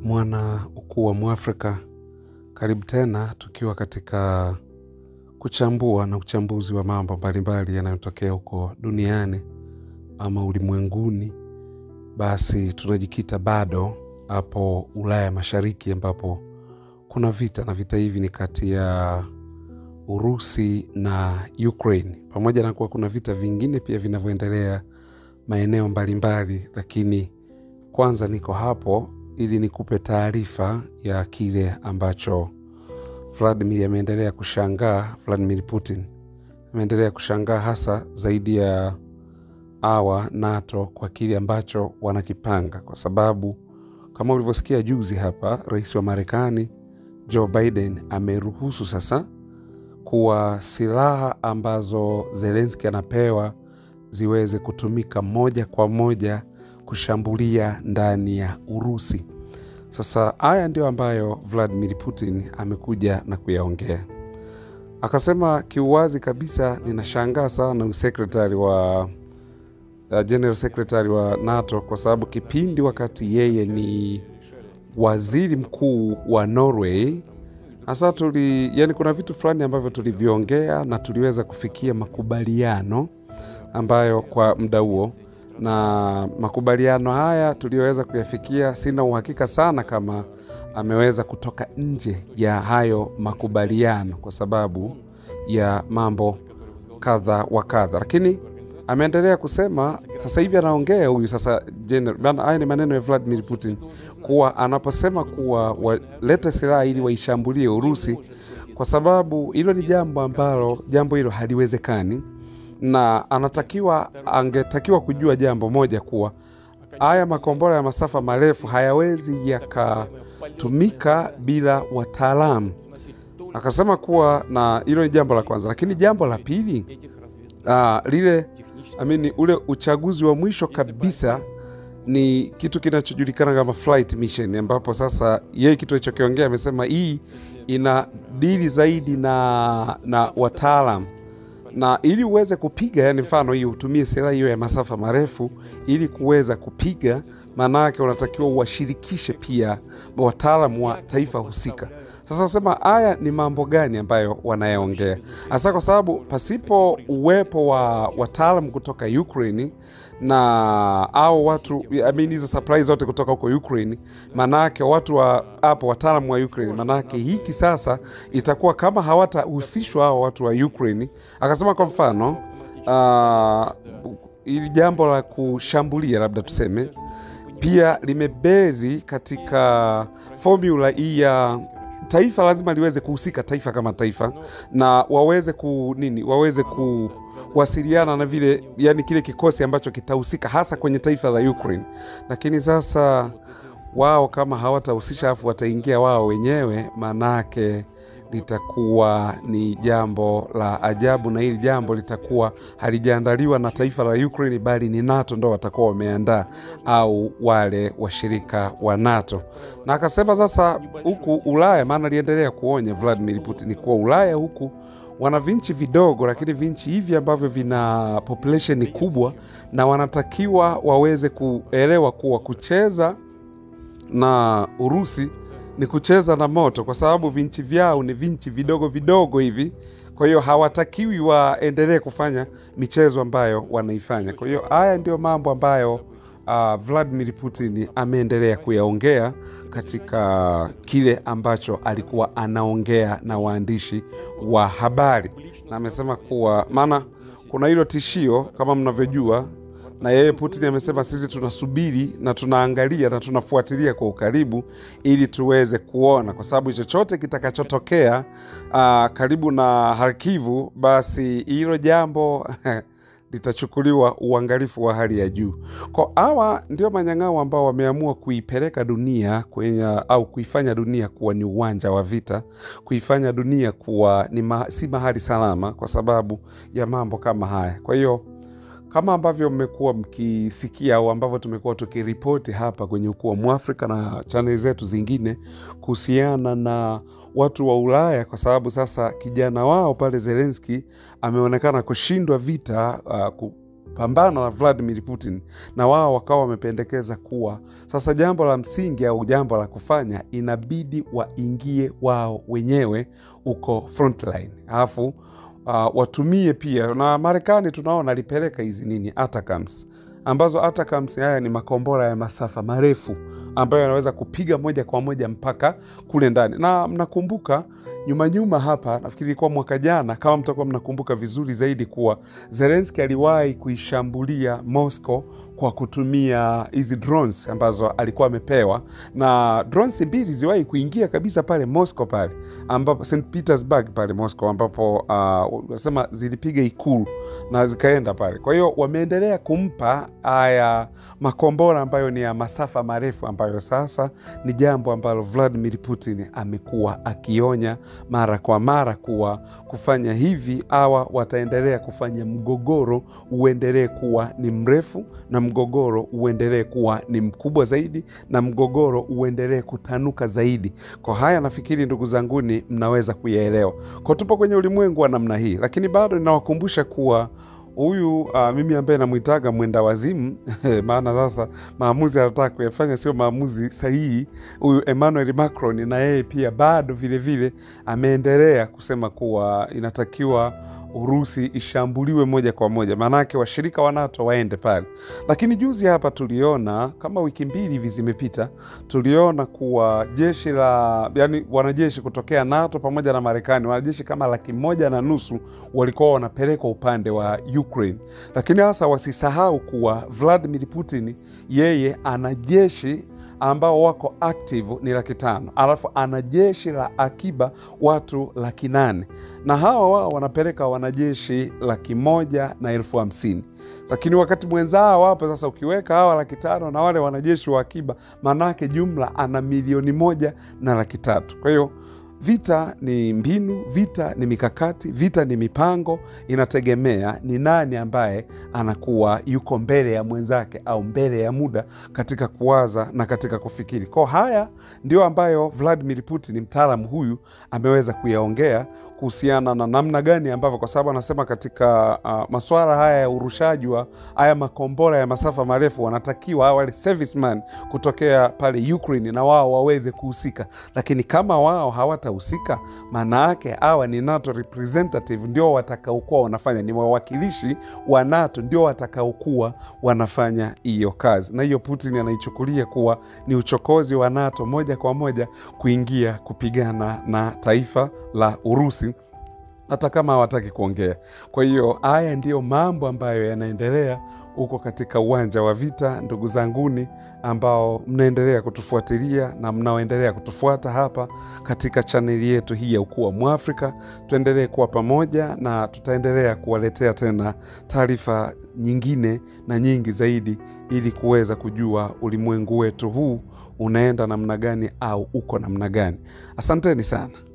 mwana ukuu wa Mwafrika, karibu tena tukiwa katika kuchambua na uchambuzi wa mambo mbalimbali yanayotokea huko duniani ama ulimwenguni. Basi tunajikita bado hapo Ulaya Mashariki, ambapo kuna vita na vita hivi ni kati ya Urusi na Ukraine, pamoja na kuwa kuna vita vingine pia vinavyoendelea maeneo mbalimbali, lakini kwanza niko hapo ili nikupe taarifa ya kile ambacho Vladimir ameendelea kushangaa. Vladimir Putin ameendelea kushangaa hasa zaidi ya awa NATO kwa kile ambacho wanakipanga, kwa sababu kama ulivyosikia juzi hapa, rais wa Marekani Joe Biden ameruhusu sasa kuwa silaha ambazo Zelenski anapewa ziweze kutumika moja kwa moja kushambulia ndani ya Urusi. Sasa haya ndio ambayo Vladimir Putin amekuja na kuyaongea, akasema kiuwazi kabisa, ninashangaa sana usekretari wa uh, general secretary wa NATO kwa sababu kipindi wakati yeye ni waziri mkuu wa Norway hasa tuli, yani kuna vitu fulani ambavyo tuliviongea na tuliweza kufikia makubaliano ambayo kwa muda huo na makubaliano haya tuliyoweza kuyafikia, sina uhakika sana kama ameweza kutoka nje ya hayo makubaliano kwa sababu ya mambo kadha wa kadha, lakini ameendelea kusema sasa hivi anaongea huyu sasa general, haya ni maneno ya Vladimir Putin kuwa anaposema kuwa walete silaha ili waishambulie Urusi, kwa sababu hilo ni jambo ambalo jambo hilo haliwezekani na anatakiwa angetakiwa kujua jambo moja kuwa haya makombora ya masafa marefu hayawezi yakatumika bila wataalamu. Akasema kuwa na hilo ni jambo la kwanza, lakini jambo la pili aa, lile amini, ule uchaguzi wa mwisho kabisa ni kitu kinachojulikana kama flight mission, ambapo sasa yeye kitu alichokiongea amesema hii ina dili zaidi na, na wataalam na ili uweze kupiga, yani mfano hii utumie silaha hiyo ya masafa marefu ili kuweza kupiga, maana yake unatakiwa uwashirikishe pia wataalamu wa taifa husika. Sasa sema haya ni mambo gani ambayo wanayaongea hasa, kwa sababu pasipo uwepo wa wataalamu kutoka Ukraine na au watu I mean, hizo supply zote kutoka huko Ukraine, manake watu wa hapo wataalamu wa Ukraine, manake hiki sasa itakuwa kama hawatahusishwa hao watu wa Ukraine. Akasema kwa mfano ili uh, jambo la kushambulia labda tuseme pia limebezi katika formula hii ya taifa lazima liweze kuhusika, taifa kama taifa, na waweze ku nini, waweze kuwasiliana na vile, yani kile kikosi ambacho kitahusika hasa kwenye taifa la Ukraine. Lakini sasa wao kama hawatahusisha afu wataingia wao wenyewe, manake litakuwa ni jambo la ajabu, na hili jambo litakuwa halijaandaliwa na taifa la Ukraine, bali ni NATO ndo watakuwa wameandaa au wale washirika wa NATO. Na akasema sasa huku Ulaya, maana aliendelea kuonya Vladimir Putin kuwa Ulaya huku wana vinchi vidogo, lakini vinchi hivi ambavyo vina population kubwa, na wanatakiwa waweze kuelewa kuwa kucheza na Urusi ni kucheza na moto, kwa sababu vinchi vyao ni vinchi vidogo vidogo hivi. Kwa hiyo hawatakiwi waendelee kufanya michezo ambayo wanaifanya. Kwa hiyo haya ndio mambo ambayo uh, Vladimir Putin ameendelea kuyaongea katika kile ambacho alikuwa anaongea na waandishi wa habari, na amesema kuwa maana kuna hilo tishio kama mnavyojua na yeye Putin amesema sisi tunasubiri na tunaangalia na tunafuatilia kwa ukaribu ili tuweze kuona, kwa sababu chochote kitakachotokea uh, karibu na Harkivu, basi hilo jambo litachukuliwa uangalifu wa hali ya juu. Kwa hawa ndio manyang'ao ambao wameamua kuipeleka dunia kwenye, au kuifanya dunia kuwa ni uwanja wa vita, kuifanya dunia kuwa ni ma, si mahali salama kwa sababu ya mambo kama haya. Kwa hiyo kama ambavyo mmekuwa mkisikia au ambavyo tumekuwa tukiripoti hapa kwenye Ukuu wa Mwafrika na chaneli zetu zingine kuhusiana na watu wa Ulaya, kwa sababu sasa kijana wao pale Zelenski ameonekana kushindwa vita uh, kupambana na Vladimir Putin, na wao wakawa wamependekeza kuwa sasa jambo la msingi au jambo la kufanya inabidi waingie wao wenyewe huko frontline, alafu uh, watumie pia na Marekani tunaona alipeleka hizi nini ATACMS ambazo ATACMS haya ni makombora ya masafa marefu ambayo yanaweza kupiga moja kwa moja mpaka kule ndani, na mnakumbuka nyuma nyuma hapa, nafikiri ilikuwa mwaka jana, kama mtakuwa mnakumbuka vizuri zaidi, kuwa Zelenski aliwahi kuishambulia Moscow kwa kutumia hizi drones ambazo alikuwa amepewa, na drones mbili ziwahi kuingia kabisa pale Moscow pale ambapo St Petersburg pale Moscow, ambapo wanasema uh, zilipiga ikulu na zikaenda pale. Kwa hiyo wameendelea kumpa haya makombora ambayo ni ya masafa marefu, ambayo sasa ni jambo ambalo Vladimir Putin amekuwa akionya mara kwa mara kuwa kufanya hivi awa wataendelea kufanya mgogoro uendelee kuwa ni mrefu na mgogoro uendelee kuwa ni mkubwa zaidi na mgogoro uendelee kutanuka zaidi. Kwa haya nafikiri ndugu zanguni, mnaweza kuyaelewa. Kwa tupo kwenye ulimwengu wa namna hii, lakini bado ninawakumbusha kuwa huyu uh, mimi ambaye namwitaga mwenda wazimu maana sasa maamuzi anataka kuyafanya sio maamuzi sahihi. Huyu Emmanuel Macron na yeye pia bado vilevile ameendelea kusema kuwa inatakiwa Urusi ishambuliwe moja kwa moja, maanake washirika wa NATO waende pale. Lakini juzi hapa tuliona kama wiki mbili hivi zimepita, tuliona kuwa jeshi la yani, wanajeshi kutokea NATO pamoja na Marekani, wanajeshi kama laki moja na nusu walikuwa wanapelekwa upande wa Ukraine. Lakini hasa wasisahau kuwa Vladimir Putin yeye ana jeshi ambao wako active ni laki tano alafu ana jeshi la akiba watu laki nane na hawa wao wanapeleka wanajeshi laki moja na elfu hamsini lakini wakati mwenzao wapo sasa, ukiweka hawa laki tano na wale wanajeshi wa akiba, maanake jumla ana milioni moja na laki tatu. Kwa hiyo vita ni mbinu, vita ni mikakati, vita ni mipango. Inategemea ni nani ambaye anakuwa yuko mbele ya mwenzake au mbele ya muda katika kuwaza na katika kufikiri. Kwa haya ndio ambayo Vladimir Putin mtaalamu huyu ameweza kuyaongea kuhusiana na namna gani ambavyo, kwa sababu anasema katika uh, masuala haya ya urushaji wa haya makombora ya masafa marefu, wanatakiwa wale serviceman kutokea pale Ukraine na wao waweze kuhusika, lakini kama wao hawatahusika, maana yake hawa ni NATO representative ndio watakaokuwa wanafanya, ni wawakilishi wa NATO ndio watakaokuwa wanafanya hiyo kazi, na hiyo Putin anaichukulia kuwa ni uchokozi wa NATO moja kwa moja kuingia kupigana na taifa la Urusi hata kama hawataki kuongea. Kwa hiyo haya ndiyo mambo ambayo yanaendelea huko katika uwanja wa vita, ndugu zanguni ambao mnaendelea kutufuatilia na mnaoendelea kutufuata hapa katika chaneli yetu hii ya Ukuu wa Mwafrika. Tuendelee kuwa pamoja na tutaendelea kuwaletea tena taarifa nyingine na nyingi zaidi, ili kuweza kujua ulimwengu wetu huu unaenda namna gani au uko namna gani. Asanteni sana.